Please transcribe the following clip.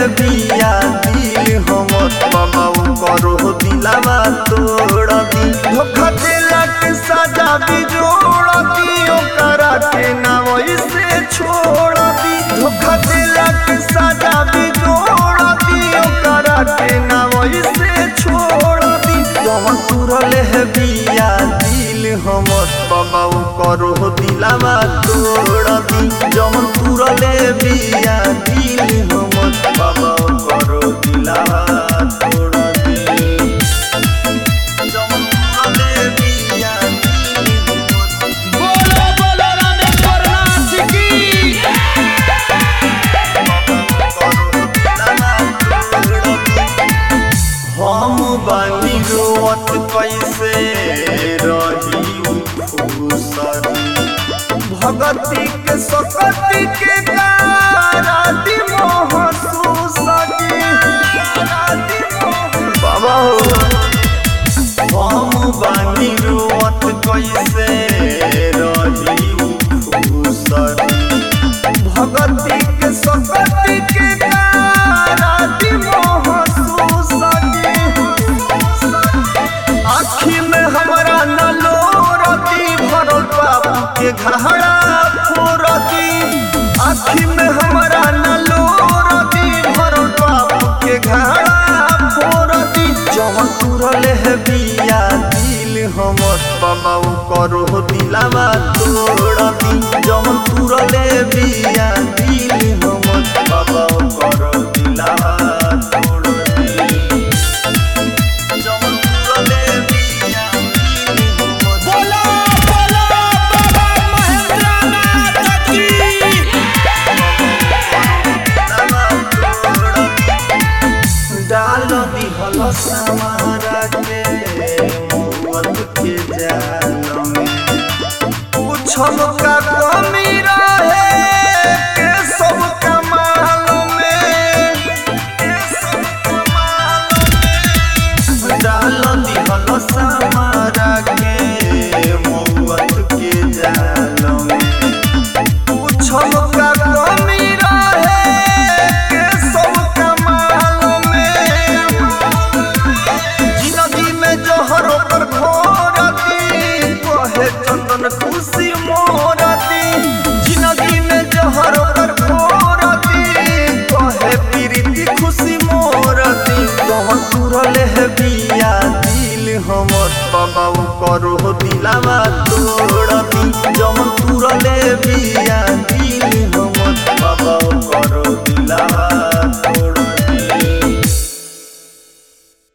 बिया दिल हमर बाबा करो दिलावा तोड़ दी धोखा दिला के सजा भी जोड़ दी ओकरा के ना वैसे छोड़ दी धोखा दिला के सजा भी जोड़ दी ओकरा के ना वैसे छोड़ दी जवन तुरले है बिया दिल हमर बाबा करो दिलावा तोड़ दी जवन तुरले बिया दिल हमर बाबा करो दिलावा तोड़ दी जवन तुरले बिया दिल हमर बोलो बोलो रामेश्वर नाथ की हम बानी रोवत कैसे रही खुसरी भगती के सकती के गाराती महसूस बाबा हो हम बानी रोवत कैसे रही खुसरी भगती के सकती के गाराती महसूस आखी में हमरा न लोरती भरल बाबू के घड़ा फोरती आखी में हमरा न लोरती भरल बाबू के घड़ा फोरती जवन तुरले है बिया दिल हमर बाबा करो दिलावा तोड़ती जवन तुरले बिया दिल हमर बाबा करो दिलावा तोड़ती जवन तुरले बिया दिल हमर बोलो बोलो बाबा महेंद्र नाथ की डाल दिहल समारा के मौत के जाल में पूछल का कमी रहे के सब कमाल में के सब कमाल में डाल दिहल समारा के मौत के जाल में पूछल का कमी रहे के सब कमाल में जिंदगी में जहर पर घोरती कहे चंदन खुशी मोरती जिंदगी में जहर पर घोरती कहे प्रीति खुशी मोरती कौन तुरले है बिया दिल हमर बाबा करो दिलावा तोड़ती जमन तुरले बिया दिल हमर